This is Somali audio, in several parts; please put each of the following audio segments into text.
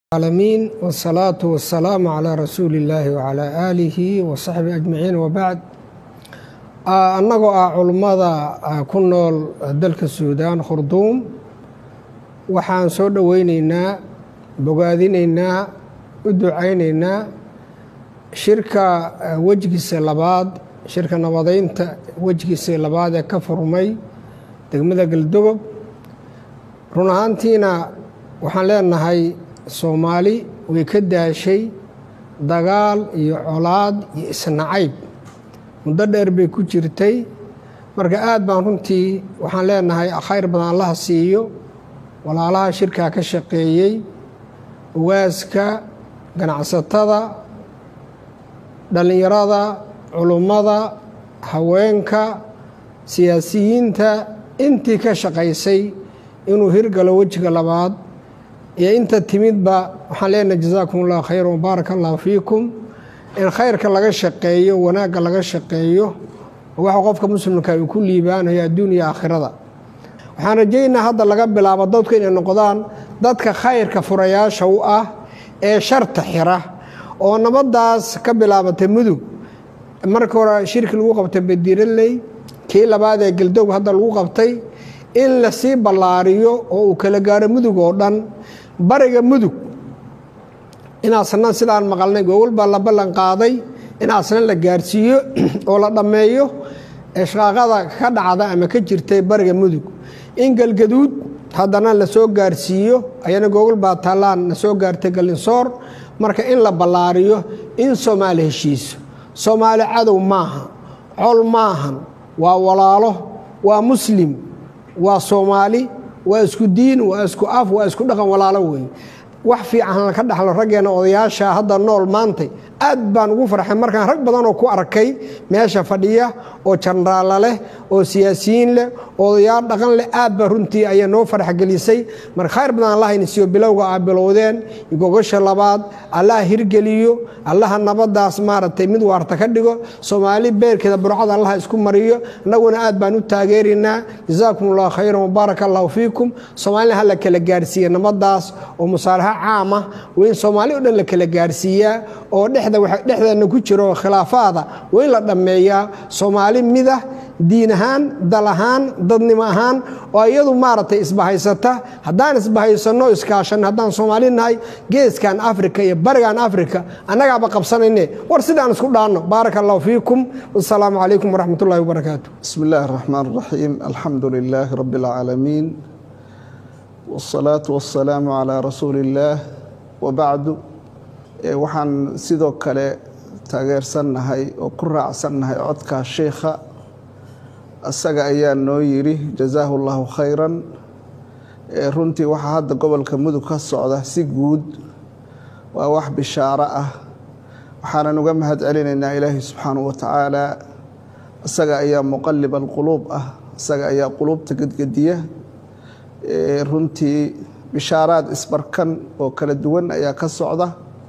العالمين والصلاة والسلام على رسuuل اللahi وعlى آlihi وصaxبi أجمaعiin وbعd annagoo ah culummada ku nool dalka suudaan khurduum waxaan soo dhoweyneynaa bogaadinaynaa u ducayneynaa shirka wejigiisa labaad shirka nabadeynta wejigiisa labaad ee ka furmay degmada galdogob run ahaantiina waxaan leenahay soomaali way ka daashay dagaal iyo colaad iyo isnacayb muddo dheer bay ku jirtay marka aad baan runtii waxaan leenahay khayr badan allaha siiyo walaalaha shirkaa ka shaqeeyey ugaaska ganacsatada dhallinyarada culummada haweenka siyaasiyiinta intii ka shaqaysay inuu hirgalo wejiga labaad iyo inta timidba waxaan leenahay jazaakum ullahu khayra wbaaraka allahu fiikum in khayrka laga shaqeeyo wanaagga laga shaqeeyo waxa qofka muslimka uu ku liibaanayo adduun iyo aakhirada waxaan rajaynaa hadda laga bilaabo dadku inay noqdaan dadka khayrka furayaasha u ah ee sharta xira oo nabadaas ka bilaabatay mudug marka hore shirki lagu qabtay badiiraley kii labaad ee galdoog hadda lagu qabtay in lasii ballaariyo oo uu kala gaaro mudug oo dhan bariga mudug inaasna sidaan maqalnay gogol baa la ballan qaaday inaasna la gaarsiiyo oo la dhammeeyo ishqaaqada ka dhacda ama ka jirtay bariga mudug in galgaduud haddana lasoo gaarsiiyo ayana gogol baa taallaan la soo gaartay galinsoor marka in la ballaariyo in soomaali heshiiso soomaali cadow maaha col maahan waa walaalo waa muslim waa soomaali waa isku diin waa isku af waa isku dhaqan walaalo wey wax fiican ka dhaxlo raggeena odayaasha hadda nool maantay aad baan ugu farxay markaan rag badanoo ku arkay meesha fadhiya oo janraalla leh oo siyaasiyiin leh odayaal dhaqan leh aad baa runtii ayaa noo farxgelisay marka khayr badan allah inasiiyo bilowga aa bilowdeen gogasha labaad allaha hirgeliyo allaha nabadaas maaragtay mid waarta ka dhigo soomaali beerkeeda burcada allaha isku mariyo annaguna aad baan u taageeraynaa jazaakum allahu khayran wabaaraka allahu fiikum soomaalina ha la kala gaarsiiya nabadaas oo musaalaxa caam ah waa in soomaali o dhan la kala gaarsiiyaa oo dhexdeena ku jiro khilaafaada waa in la dhammeeyaa soomaali midah diin ahaan dal ahaan dadnimo ahaan oo iyadu maaragtay isbahaysata haddaan isbahaysanno iskaashanno haddaan soomaali nahay geeskan afrika iyo barigan afrika annagaaba qabsanayne war sidaan isku dhaanno baaraka allahu fiikum wasalaamu calaykum waraxmat ullahi wabarakaatu bismi illaahi araxmaan araxiim alxamdu lilaahi rabbi alcaalamiin wاsalaatu wasalaamu calaa rasuuli illaah wabacdu waxaan sidoo kale taageersannahay oo ku raacsannahay codkaa sheikha isaga ayaa noo yidhi jazaahu llahu khayran runtii waxaa hadda gobolka mudug ka socda si guud waa wax bishaaro ah waxaanan uga mahad celinaynaa ilaahi subxaanahu wa tacaala isaga ayaa muqalib alquluub ah isaga ayaa quluubta gedgediya runtii bishaaraad isbarkan oo kala duwan ayaa ka socda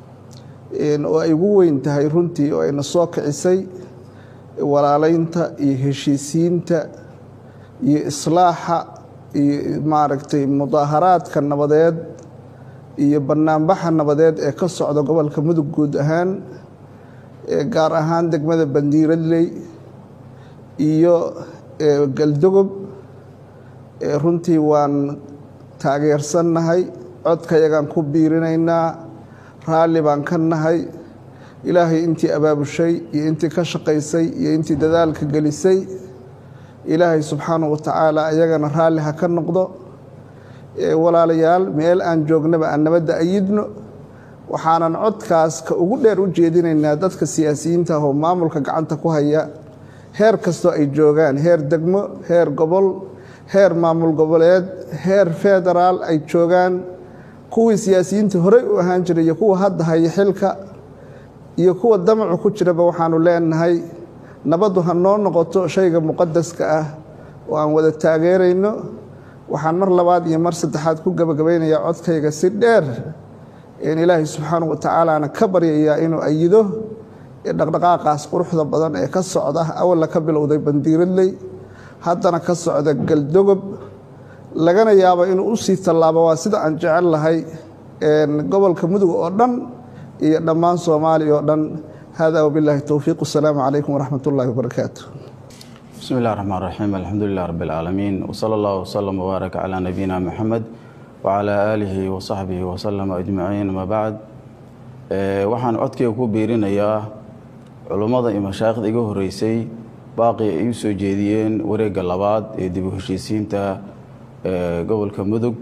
oo ay ugu weyn tahay runtii oo ayna soo kicisay walaaleynta iyo heshiisiinta iyo islaaxa iyo maaragtay mudaaharaadka nabadeed iyo banaanbaxa nabadeed ee ka socda gobolka mudug guud ahaan gaar ahaan degmada bandiiradley iyo galdogob runtii waan taageersannahay codkayagaan ku biirinaynaa raalli baan ka nahay ilaahay intii abaabushay iyo intii ka shaqaysay iyo intii dadaalka gelisay ilaahay subxaanahu wa tacaala ayagana raalli ha ka noqdo walaalayaal meel aan joognaba aan nabadda ayidno waxaanan codkaas ka ugu dheer u jeedinaynaa dadka siyaasiyiinta ah oo maamulka gacanta ku haya heer kastoo ay joogaan heer degmo heer gobol heer maamul goboleed heer federaal ay joogaan kuwii siyaasiyiinta horey u ahaan jiray iyo kuwa hadda haya xilka iyo kuwa damacu ku jiraba waxaanu leenahay nabaddu ha noo noqoto shayga muqadaska ah oo aan wada taageerayno waxaan mar labaad iyo mar saddexaad ku gebagabaynayaa codkayga si dheer in ilaahay subxaanahu wa tacaalaana ka baryayaa inuu ayido dhaqdhaqaaqaas quruxda badan ee ka socda awalla ka bilowday bandiiradley haddana ka socda galdogob lagana yaabo inuu usii tallaabo waa sida aan jecel lahay gobolka mudug oo dhan iyo dhammaan soomaaliya oo dhan hada wabilahi towfiiq wasalaamu calaykum waraxmat ullahi wabarakaatu bismi اllah الرحmaan الرaxiim alxamdu lilah rab اlcaalamiin wslى اllah wslm wbaarak calى nabiyina mxamed wcalى aalihi wasaxbihi wslm ajmaciin ama bacd waxaan codkayga ku biirinayaa culummada iyo mashaayikhda iga horeysay baaqi ay u soo jeediyeen wareegga labaad ee dib u heshiisiinta gobolka mudug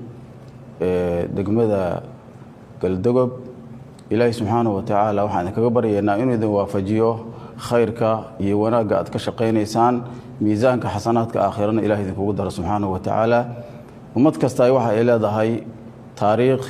degmada galdogob ilaahi subxaanahu watacaala waxaan idinkaga baryaynaa inuu idin waafajiyo khayrka iyo wanaagga aad ka shaqaynaysaan miisaanka xasanaadka aakhirana ilahi idinkugu daro subxaanahu watacaala ummad kasta waxa ay leedahay taariikh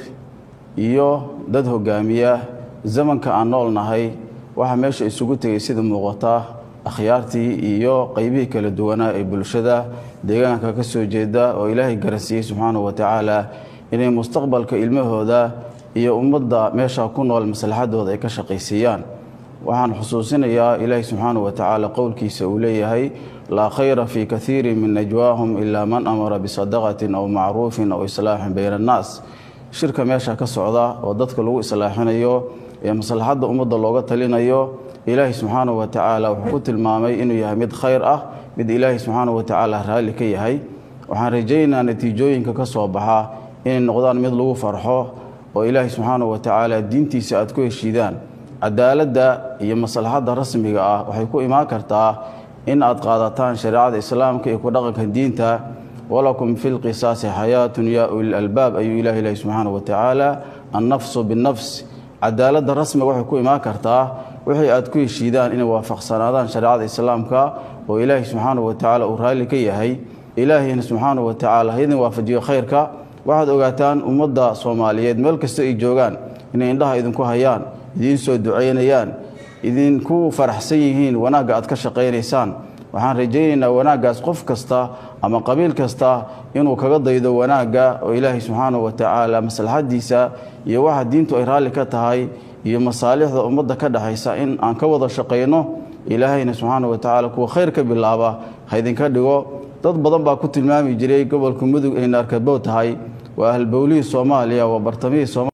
iyo dad hogaamiya zamanka aan nool nahay waxaa meesha isugu tegay sida muuqata akhyaartii iyo qeybihii kala duwanaa ee bulshada deegaanka ka soo jeeda oo ilaahay garansiiyey subxaanahu watacaala inay mustaqbalka ilmahooda iyo ummadda meesha ku nool maslaxadooda ay ka shaqaysiiyaan waxaan xusuusinayaa ilaahi subxaanahu watacaala qowlkiisa uu leeyahay laa khayra fii kaiirin min najwaahum ilaa man amara bisadaqatin aw macruufin aw islaaxin bayna annaas shirka meesha ka socda oo dadka lagu islaaxinayo ee maslaxadda ummadda looga talinayo ilaahi subxaanahu watacaala wuxuu ku tilmaamay inuu yahay mid khayr ah mid ilaahi subxaanahu watacaala raalli ka yahay waxaan rajaynayaa natiijooyinka ka soo baxa inay noqdaan mid lagu farxo oo ilaahi subxaanahu watacaala diintiisa aad ku heshiidaan cadaaladda iyo maslaxadda rasmiga ah waxay ku imaan kartaa in aad qaadataan shareecada islaamka iyo ku dhaqanka diinta walakum fi lqisaasi xayaatun yaa ulil albaab ayuu ilahi ilahi subxaanahu watacaala annafsu binnafs cadaaladda rasmiga waxay ku imaan kartaa wixii aad ku heshiidaan inay waafaqsanaadaan shareecada islaamka oo ilaahi subxaanahu watacaala uu raalli ka yahay ilaahiyna subxaanahu watacaala ha idin waafajiyo khayrka waxaad ogaataan ummadda soomaaliyeed meel kasta ay joogaan inay indhaha idinku hayaan idiin soo ducaynayaan idinku faraxsan yihiin wanaagga aad ka shaqaynaysaan waxaan rajaynaynaa wanaaggaas qof kasta ama qabiil kasta inuu kaga daydo wanaagga oo ilaahay subxaanahu watacaala maslaxadiisa iyo waxa diintu ay raalli ka tahay iyo masaalixda ummadda ka dhexaysa in aan ka wada shaqayno ilaahayna subxaanahu watacaala kuwa khayr ka bilaaba ha idinka dhigo dad badan baa ku tilmaami jiray gobolka mudug ay naarkabow tahay waa ahlbowlihii soomaaliya waa bartamihii